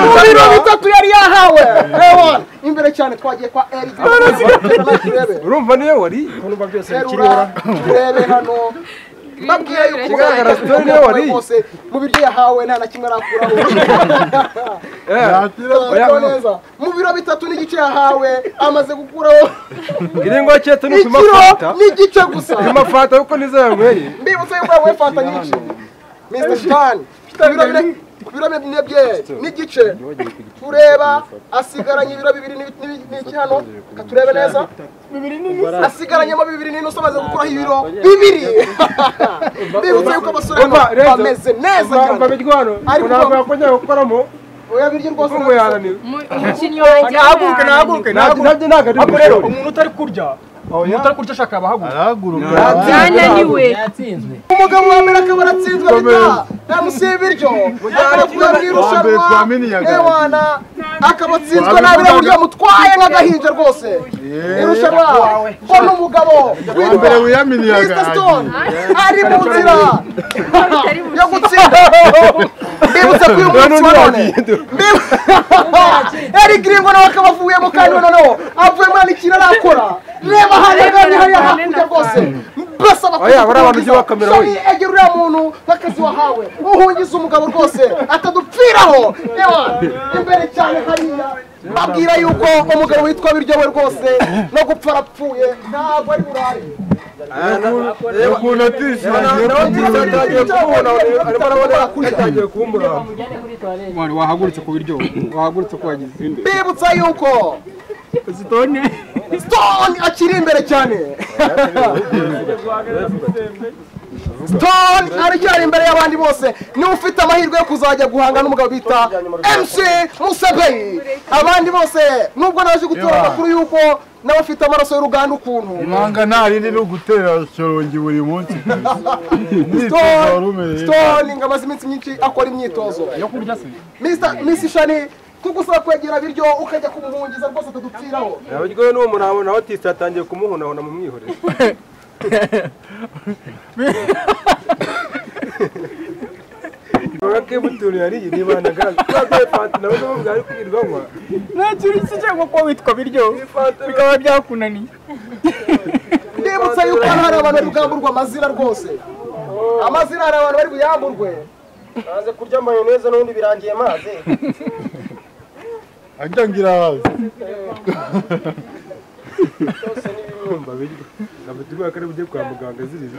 mu biro bitatu yari yahawe ewa imbere cyane twagiye kwa erike
urumva niyo wari
kumva byose
terura turebe hano babwiye yuko
Kigaragara sitone niyo wari.
bose mu biryo yahawe nta na kimwe arakuraho Tugubwa neza. mu biro bitatu n'igice yahawe amaze gukuraho
iri ngo cyetu ni upima
ikiro
fanta
n'igice gusa
upima fanta kuko nizo yanyweye
mbibutse yuko we fanta nyinshi mr shitani ibiro bine ku biro bine bye n'igice tureba asigaranye ibiro bibiri n'ibi- n'ibi- n'iki hano Ka turebe neza asigaranyemo bibiri n'inusu amaze gukuraho ibiro bibiri mbibutse yuko abasore hano bameze neza cyane
imirwano
Ariko
ntabwo yakongera gukoramo
oya biryo rwose
ntabwo yananiwe
umukinnyi wanjye
nahaguruke nahaguruke
ntabwo nabyo ntabwo ari
ntabwo rero
ubushobozi
umuntu utari kurya umuntu utari kurya ashaka abahaguruka
byananiwe
yatsinzwe
umugabo wa mbere akaba aratsinzwe bita namusiba ibiryo akabura mu irushanwa
Kwa mbere, kwa mbere,
ewana akaba atsinzwe nabi na buryo yamutwaye nk'agahinja rwose irushanwa ko n'umugabo
Wa mbere
witwa
wiyaminiyaga
Mr. Stone ari mu nzira yo gutsinda mbibutse ko uyu munsi wa none Mbibu- Eric Ringo nawe akaba avuyemo kandi we noneho avuye muri ano ikintu arakora reba hariya kandi hariya hakurya rwose mbasaba
Oya, buriya bantu ujye ubakamera we.
Sorry, egera uriya muntu nk'akazi wahawe uhungiza umugabo rwose atadupfiraho Ewa, imbere cyane hariya babwira yuko umugabo witwa biryo we rwose no gupfa arapfuye ntabwo ari burare
ukuntu atishagiye
nawe nziza yatangiye kumubona arimo arabona yatangiye kumbura
wahagurutse ku biryo wahagurutse ku bagizi
mbibutsa yuko stone stone akiri imbere cyane stone aracyari imbere y'abandi bose niwe ufite amahirwe yo kuzajya guhanga n'umugabo bita mc musebeyi abandi bose nubwo naje gutora
Ewa.
amakuru yuko nawe afite amaraso y'uruganda ukuntu
ibanga nta rindi ni ugutera shorongi buri munsi
Stone-
umwitozo wari umereye
stone ngo amaze iminsi myinshi akora imyitozo yo kurya se misi shani tugusaba kwegera biryo ukajya kumuhungiza rwose atadupfiraho
abiryoye n'uwo muntu abona nawe tisi yatangiye kumuhonahona mu mwihorero Ibaga kebuturu yariye nibanaga twagiye fanta nawe n'ubu bwari kwirwanywa
nta kintu cyangwa kuba witwa biryo
fanta
bikaba byakunaniye
ndibutsa yuko hano hari abantu bari bwamburwa amazina rwose amazina hari abantu bari buyamburwe
naze kurya mayoneze n'ubundi birangiye maze
ajya ngira haza
kumva biryo abatuma kare bujye kwa muganga zirize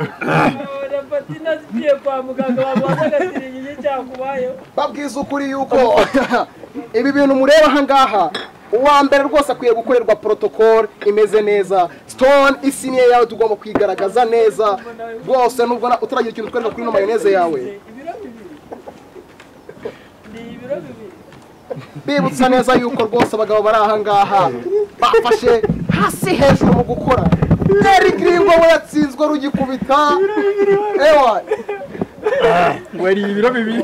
patina zigiye kwa muganga bamuha agasirigiye cyakubayeho
babwiza ukuri yuko ibi bintu mureba aha ngaha uwa mbere rwose akwiye gukorerwa protocol imeze neza stone isiniye yawe tugomba kwigaragaza neza rwose nubwo na- utaragira ikintu utwereka kuri ino mayoneze yawe bibutsa neza yuko rwose abagabo bari aha ngaha bafashe hasi hejuru mu gukora Terry Gringo we yatsinzwe urwo rugikubita ewa
wari ibiro bibiri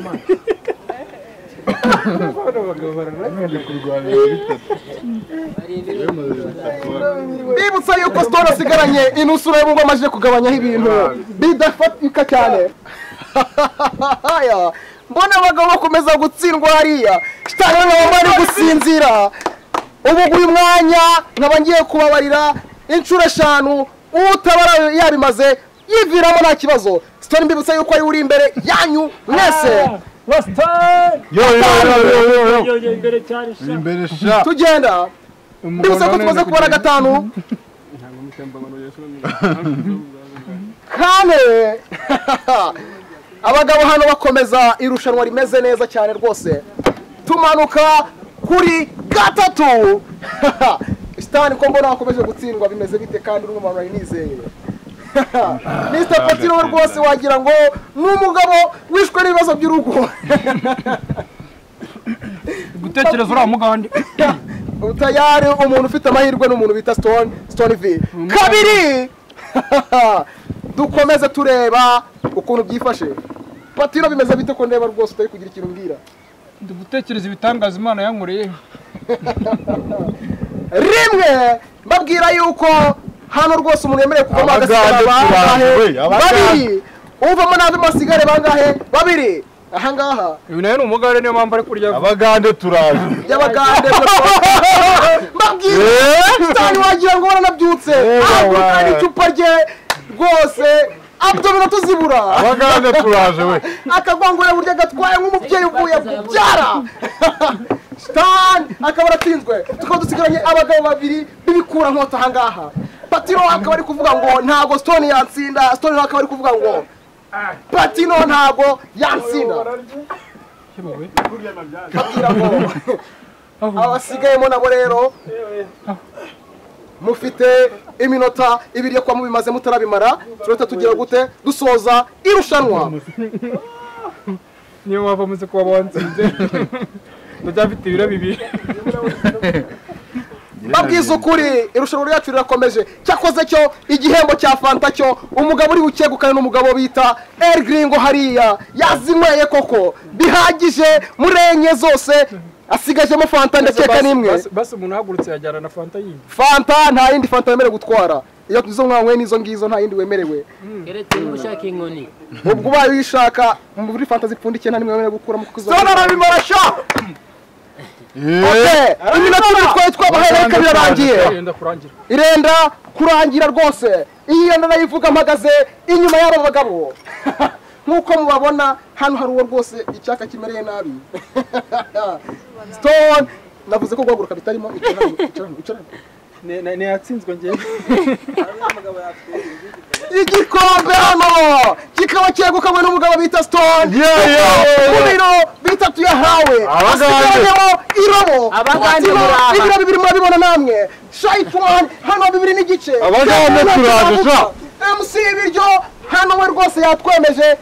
bibutsa yuko sitoro asigaranye inusura y'ubumba amajije kugabanyaho ibintu bidafatika cyane Haya, mbona abagabo bakomeza gutsindwa hariya shitani baba bari gusinzira ubu uyu mwanya nkaba ngiye kubabarira inshuro eshanu utabara yabimaze yiviramo nta kibazo sitoni mbibutsa yuko ari we uri imbere yanyu mwese tugenda mbibutsa ko tumaze kubara gatanu kane abagabo hano bakomeza irushanwa rimeze neza cyane rwose tumanuka kuri gatatu sitani ko mbona wakomeje gutsindwa bimeze bite kandi uri umuntu wari nizeye Mr Pati nawe rwose wagira ngo ni umugabo wishwe n'ibibazo by'urugo
gutekereza uriya mugande
utayari umuntu ufite amahirwe ni umuntu bita stone stone v kabiri dukomeze tureba ukuntu byifashe patiro bimeze bite ko ndeba rwose utari kugira ikintu mbwira
ndi gutekereza ibitangaza imana yankoreye
rimwe mbabwira yuko hano rwose umuntu yemerewe kuvamo agasigara
Abagande
bangahe
tubanjwe, abagande.
babiri uvamo nabi masigare bangahe babiri ahangaha
uyu nawe ni umugande niyo mpamvu ari kurya
abagande turaje
y'abagande mbabwira sitani wagira ngo baranabyutse akukana icupa rye rwose abdomino tuzibura
abagande turaje we
akagongora burya gatwaye nk'umubyeyi uvuye kubyara sitani akaba aratsinzwe tukaba dusigaranye abagabo babiri b'ibikura nkota ahangaha patino akaba ari kuvuga ngo ntabwo sitoni yatsinda sitoni nawe akaba ari kuvuga ngo patino ntabwo yatsinda babwira ngo abasigayemo nabo rero mufite iminota ibiri yo kuba mubimaze mutarabimara turahita tugira gute dusoza irushanwa
niyo mpamvu amaze kuba wansinze ndacyafite ibiro bibiri
babwiza ukuri irushanwa ryacu rirakomeje cyakoze cyo igihembo cya fanta cyo umugabo uri bukegukane n'umugabo bita el gringo hariya yazinyweye koko bihagije muri enye zose asigajemo fanta ndakeka n'imwe
Basi- basi umuntu ahagurutse yajyana na fanta yindi
fanta nta yindi fanta wemerewe gutwara iyo izo mwanyweye n'izo ngizo nta yindi wemerewe
keretse niba ushaka inkoni
ubwo ubaye uyishaka muri fanta zipfundikiye nta nimwe wemerewe gukuramo kuko izo
Sona arabimara
sha iminota ibiri twaye twabahaye reka birarangiye
yenda kurangira
irenda kurangira rwose iyi yenda nayivuga mpagaze inyuma y'aba bagabo nk'uko mubabona hano hari uwo rwose icyaka kimereye nabi stone navuze ko guhaguruka bitarimo icara hano, icara hano, icara hano.
ntiyatsinzwe ngewe
igikombe hano kikaba cyegukanywe n'umugabo bita stone
yeah, yeah.
ku biro bitatu yahawe
Abagande.
asigaranyeho irobo
Abagande
Patino,
muraha.
ibiro bibiri murabibona namwe shayitani hano bibiri n'igice
Abagande
Stone
turaje, sha.
mc ibiryo hano we rwose yatwemeje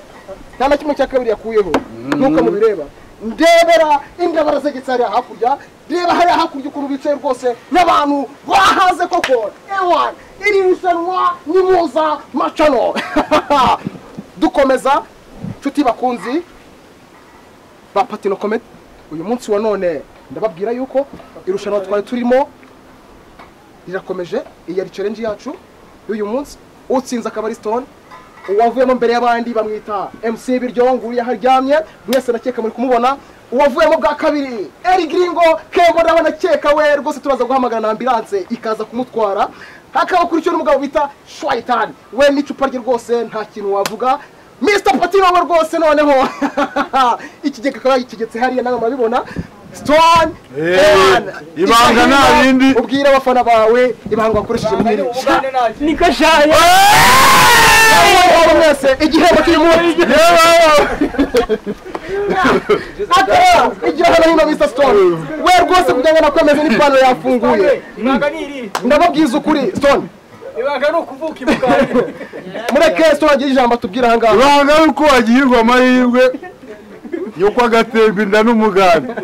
nta na kimwe cya kabiri yakuyeho nkuko mubireba ndebera indabara zegetse hariya hakurya reba hariya hakurya ukuntu bicaye rwose n'abantu bahaze koko ewan iri rushanwa ni muza macano dukomeza nshuti bakunzi ba patino komedi uyu munsi wa none ndababwira yuko irushanwa twari turimo rirakomeje iyi yari challenge yacu y'uyu munsi utsinze akaba ari stone uwavuyemo mbere y'abandi bamwita mc biryo nguru yaharyamye mwese nakeka muri kumubona uwavuyemo bwa kabiri eri gringo kembo naba nakeka we rwose turaza guhamagara na ambilanse ikaza kumutwara hakaba kuri cyo n'umugabo bita shwaitan we n'icupa rye rwose nta kintu wavuga mr patino we rwose noneho ikigega akaba yagikegetse hariya nawe murabibona stone
Eh,
Ewan,
ibanga nta rindi.
ubwira abafana bawe ibanga wakoresheje muri iri rushanwa
niko shaye
Abagabo mwese igihembo kiri munsi atera igihe hano hino mr stone we rwose kugira ngo nakomeze n'ipantaro yafunguye
ibanga ni iri
ndababwiza ukuri stone
ibanga ni ukuvuka ibugande
mureke stone agire ijambo atubwira ahangaha
ibanga ari uko wagihirwa amahirwe yuko agatemba inda n'umuganda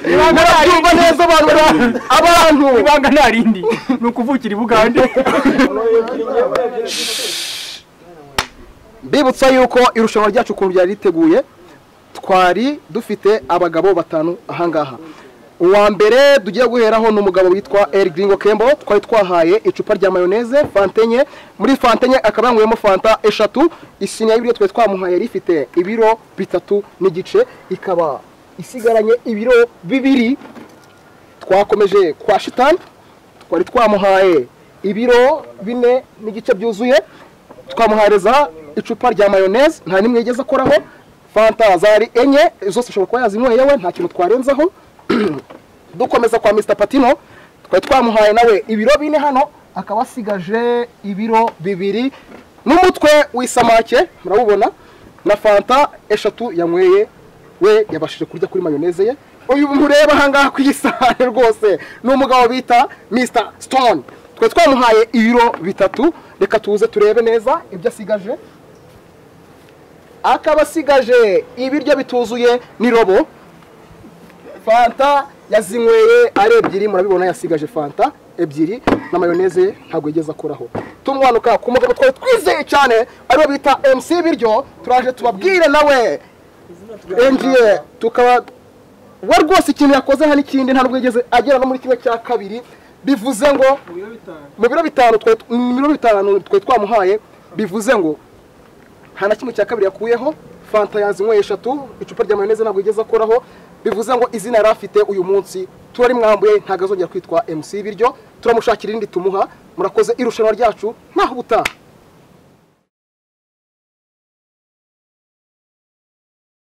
murabyumva neza abantu bari- abantu
ibanga nta rindi ni ukuvukira i bugande
bibutsa yuko irushanwa ryacu ukuntu ryari riteguye twari dufite abagabo batanu ahangaha uwa mbere tugiye guheraho ni umugabo witwa El Gringo Kembo twari twahaye icupa rya mayoneze fanta enye muri fanta enye akaba yanyweyemo fanta eshatu isiniya y'ibiro twari twamuhaye yari ifite ibiro bitatu n'igice ikaba isigaranye ibiro bibiri twakomeje kwa shitani twari twamuhaye ibiro bine n'igice byuzuye twamuhereza icupa rya mayoneze nta nimwe yigeze akoraho fanta zari enye zose ashobora kuba yazinyweye we nta kintu twarenzaho dukomeza kwa mr patino twari twamuhaye nawe ibiro bine hano akaba asigaje ibiro bibiri n'umutwe w'isamake murawubona na fanta eshatu yanyweye we yabashije kurya kuri mayoneze ye uyu mureba ahangaha ku isahane rwose ni umugabo bita mr stone twari twamuhaye ibiro bitatu reka tuze turebe neza ibyo asigaje akaba asigaje ibiryo bituzuye n'irobo fanta yazinyweye ari ebyiri murabibona yasigaje fanta ebyiri na mayoneze ye ntabwo yigeze akoraho tumwanuka ku mugabo twari twizeye cyane ariwe bita mc biryo turaje tubabwire nawe enjiye tukaba we rwose ikintu yakoze nta n'ikindi ntabwo yigeze agera no muri kimwe cya kabiri bivuze ngo mu biro bitanu twari mu biro bitanu twari twamuhaye bivuze ngo nta na kimwe cya kabiri yakuyeho fanta yazinyweye eshatu icupa rya mayoneze ntabwo yigeze akoraho bivuze ngo izina yari afite uyu munsi turarimwambuye ntabwo azongera kwitwa mc biryo turamushakira irindi tumuha murakoze irushanwa ryacu ntaho ubutaha